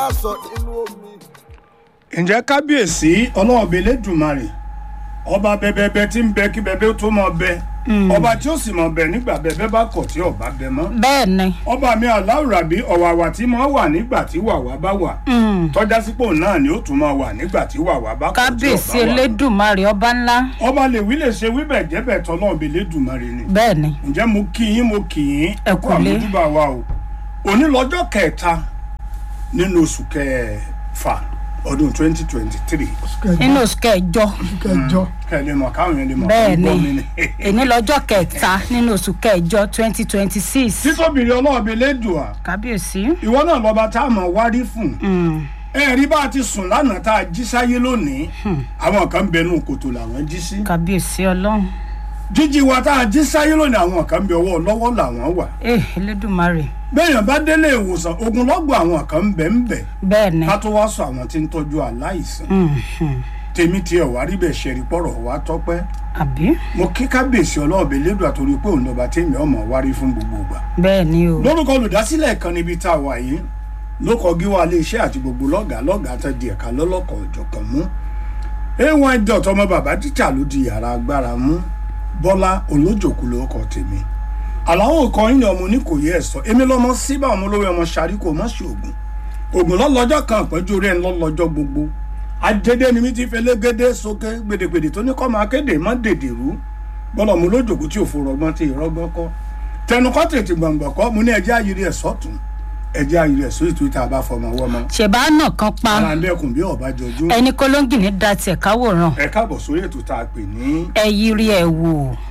sọ nínú omi. ǹjẹ́ kábíyèsí ọlọ́ọ̀bẹ lẹ́dùnmarè ọba bẹbẹbẹ tí ń bẹ kí bẹbẹ ó tó mọ bẹ ọba tí ó sì mọ bẹ nígbà bẹbẹ bá kọ̀ tí ọba bẹ mọ́ bẹ́ẹ̀ ni ọba mi aláwùrábí ọ̀wàwà tí mo wà nígbà tí wàwà bá wà tọ́já sípò náà ni ó tún máa wà nígbà tí wàwà bá kọ̀ tí kábíyèsí ọba wà elédùnmarè ọba ńlá ọba lè wí lè ṣe wíbẹ̀ jẹ́bẹ̀ tọ́lọ́ọ̀bẹ lẹ́dùnmarè ni bẹ́ẹ̀ ni ǹjẹ́ mo kí yín mo kì yín Ẹ kú kúlé. àmójúbà wa o òní lọ́jọ́ kẹta nínú oṣù kẹfà ọdún twenty twenty three nínú oṣù kẹjọ kẹjọ. kẹlẹ́ mọ̀ káwọn yẹn lè mọ̀ bẹ́ẹ̀ kó gbọ́ mi ni ni. èní lọ́jọ́ kẹta nínú oṣù kẹjọ twenty twenty six títóbìrì ọlọ́ọ̀bẹ lẹ́dùà kábíyèsí ìwọ náà lọ́ba tá a mọ̀ wárí fún ẹ rí bá a ti sùn lánàá tá a jí sáyé lónìí àwọn kan bẹnu kòtò làwọn jí sí kábíyèsí ọlọ́run jíjí wa tá a jí sáyé lónìí àwọn kan bẹ ọwọ́ lọ́wọ́ làwọn wà eh elédùnmarè bẹ́ẹ̀yàn bá délé ìwòsàn ogunlọ́gbọ̀ àwọn kan bẹ̀ ń bẹ̀ bẹ́ẹ̀ ni ká tó wá sọ àwọn tí ń tọ́jú aláìsàn Mhm. tèmi tiẹ̀ wá rí bẹ́ẹ̀ ṣẹ̀rí pọ̀rọ̀ wá tọ́pẹ́ àbí mo kí kábíyèsí ọlọ́ọ̀bẹ lẹ́dùn àtòrí pé òun lọ́ba tèmi ọmọ wárí fún gbogbo ìgbà bẹ́ẹ̀ ni o lórúkọ olùdásílẹ̀ kan níbi tá a wà yìí ló kọ gíwá iléeṣẹ́ àti gbogbo lọ́gàá lọ́gàá tẹ́ di ẹ̀ka lọ́lọ́kọ̀ ọ̀jọ̀kan mú a1 dot ọmọ bàbá tíjà ló di yàrá agbára mú bọ́lá olójòkú ló kọ tèmi àlàó kan yín ni ọmọ oníkòyí ẹ̀ sọ èmi lọ́mọ síbà ọmọ olówó ọmọ ṣàríkò mọ́ sí ògùn ògùn lọ́lọ́jọ́ kan àpẹ́jù rẹ̀ ń lọ́lọ́jọ́ gbogbo adédé ni mi ti fẹ́ légédé sókè gbèdégbèdé tó ní kọ́ máa kéde mọ́ dèdè rú bọ́lá ọmọ olójòkú tí òfò rọgbọ́n tí ìrọ́gbọ́n kọ́ tẹnukọ́ tètè gbọ̀ngbọ̀n kọ́ mo ní ẹjẹ́ ayiri ẹ̀ sọ́tún ẹjẹ́ ayiri ẹ̀ sórí tuita bá fọmọ wọ́mọ ṣèbá náà kan pa ara ń dẹ́kun bí ọba jọjú ẹni kólóńgì ní da tiẹ̀ káwòrán ẹ káàbọ̀ sórí ètò tá a pè ní ẹ yiri ẹ wò